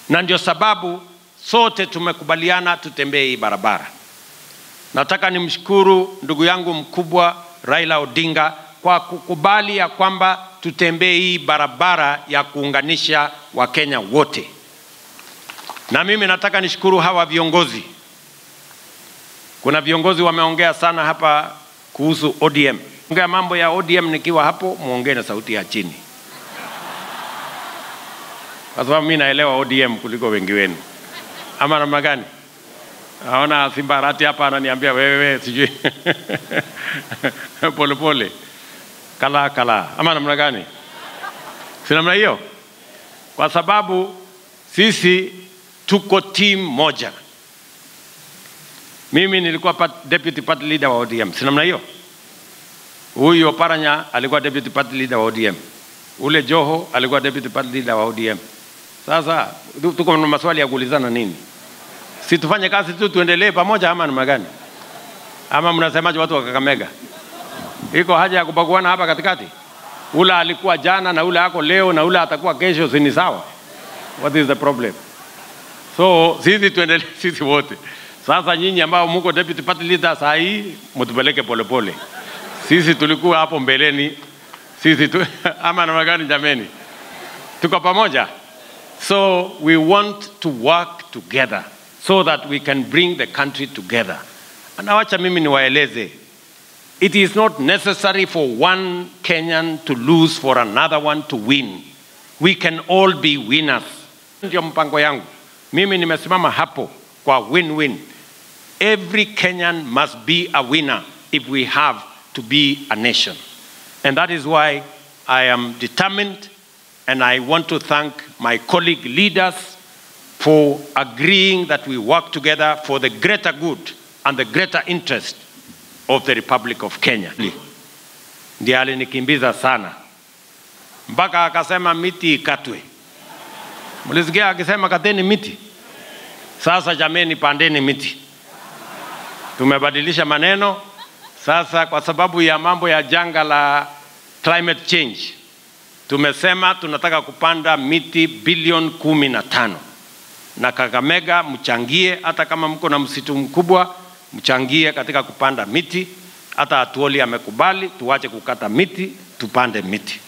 na ndio sababu sote tumekubaliana tutembee hii barabara. Nataka nimshukuru ndugu yangu mkubwa Raila Odinga kwa kukubali ya kwamba tutembee hii barabara ya kuunganisha Wakenya wote, na mimi nataka nishukuru hawa viongozi. Kuna viongozi wameongea sana hapa kuhusu ODM. Ongea mambo ya ODM nikiwa hapo, muongee na sauti ya chini, kwa sababu mimi naelewa ODM kuliko wengi wenu, ama namna gani? Naona Simbarati hapa ananiambia wewe sijui polepole kala kala, ama namna gani? Si namna hiyo, kwa sababu sisi tuko team moja. Mimi nilikuwa part, deputy party leader wa ODM, si namna hiyo. Huyu Oparanya alikuwa deputy party leader wa ODM, ule Joho alikuwa deputy party leader wa ODM. Sasa tuko na maswali ya kuulizana nini? Si tufanye kazi tu tuendelee pamoja, ama namna gani? Ama mnasemaje watu wa Kakamega? Iko haja ya kubaguana hapa katikati? Ule alikuwa jana na ule ako leo na ule atakuwa kesho, si ni sawa? What is the problem? So sisi tuendelee sisi wote. Sasa nyinyi ambao mko deputy party leader saa hii mtupeleke polepole. Sisi tulikuwa hapo mbeleni, sisi tu, ama namna gani jameni? Tuko pamoja? So we want to work together so that we can bring the country together. Na wacha mimi niwaeleze, it is not necessary for one Kenyan to lose for another one to win. We can all be winners. Ndio mpango yangu. Mimi nimesimama hapo kwa win-win. Every Kenyan must be a winner if we have to be a nation. And that is why I am determined and I want to thank my colleague leaders for agreeing that we work together for the greater good and the greater interest of the Republic of Kenya. Ndiye alinikimbiza sana mpaka akasema miti ikatwe. Mlisikia akisema kateni miti? Sasa jameni, pandeni miti. Tumebadilisha maneno sasa, kwa sababu ya mambo ya janga la climate change, tumesema tunataka kupanda miti bilioni kumi na tano na Kakamega mchangie, hata kama mko na msitu mkubwa, mchangie katika kupanda miti. Hata Atuoli amekubali tuache kukata miti, tupande miti.